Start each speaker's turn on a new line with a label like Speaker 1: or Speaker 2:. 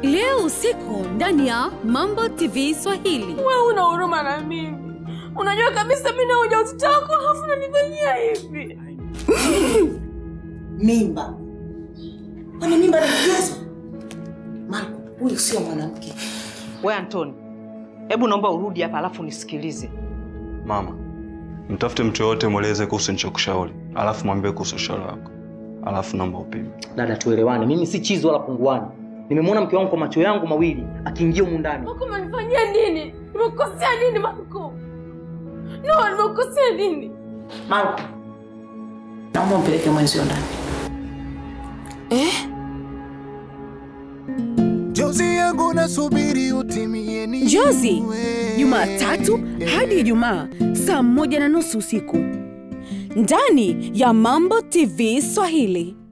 Speaker 1: leo usiku ndani ya Mambo TV Swahili.
Speaker 2: Wewe una huruma na mimi, unajua kabisa mimi na ujauzito wako, halafu unanifanyia hivi.
Speaker 3: Mimba? Kwani mimba ni kigezo? Marco, huyu sio mwanamke.
Speaker 4: We Antoni, hebu naomba urudi hapa alafu nisikilize.
Speaker 5: Mama, mtafute mtu yoyote mweleze kuhusu nichokushauri, alafu mwambie kuhusu ushauri wako, alafu naomba upime.
Speaker 6: Dada, tuelewane, mimi si chizi wala punguani. Nimemwona mke wangu kwa macho yangu mawili akiingia humu ndani.
Speaker 2: Marco, umenifanyia nini? Nimekukosea nini Marco? No, nimekukosea nini?
Speaker 3: Marco, naomba mpeleke mwenzio ndani.
Speaker 7: Jozi yangu nasubiri utimie ni
Speaker 1: Jozi, Jumatatu hadi Ijumaa saa moja na nusu usiku ndani ya Mambo TV Swahili.